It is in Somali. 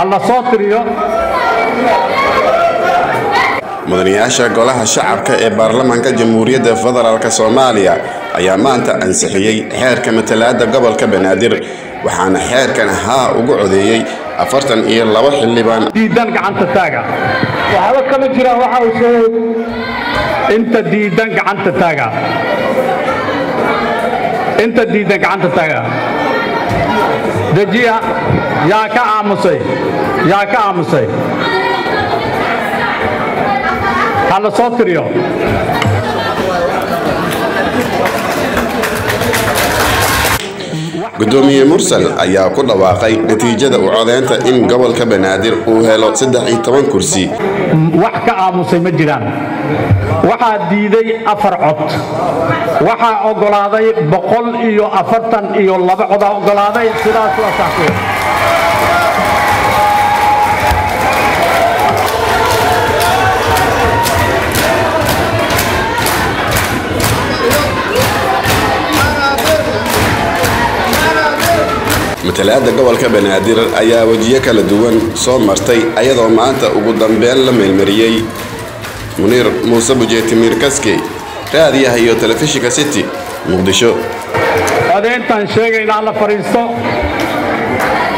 ha la soo tiriyo mudanayaasha golaha shacabka ee baarlamaanka jamhuuriyadda federaalk soomaaliya ayaa maanta ansixiyey xeerka matalaadda gobolka banaadir waxaana xeerkan haa ugu codeeyey afartan iyo laba xildhibaan diidan gacanta taaga waxba kama jiraan waxa uu sheegay inta diidan gacanta taaga inta diidan gacanta taaga dejiya yaa ka aamusay yaa ka aamusay ha la soo tiriyo gudoomiye mursal ayaa ku dhawaaqay natiijada u codeynta in gobolka banaadir uu helo saddex iyo toban kursi wax ka aamusay ma jiraan waxaa diiday afar cod waxaa oggolaaday boqol iyo afartan iyo laba codaa oggolaaday sidaas waa saxkuya matalaadda gobolka banaadir ayaa wejiyo kala duwan soo martay ayadoo maanta ugu dambeyn la meelmariyey muniir muuse bujeetimiir kaskey raadiyaha iyo telefishinka city muqdisho codeyntaan sheegaynaa la fadhiisto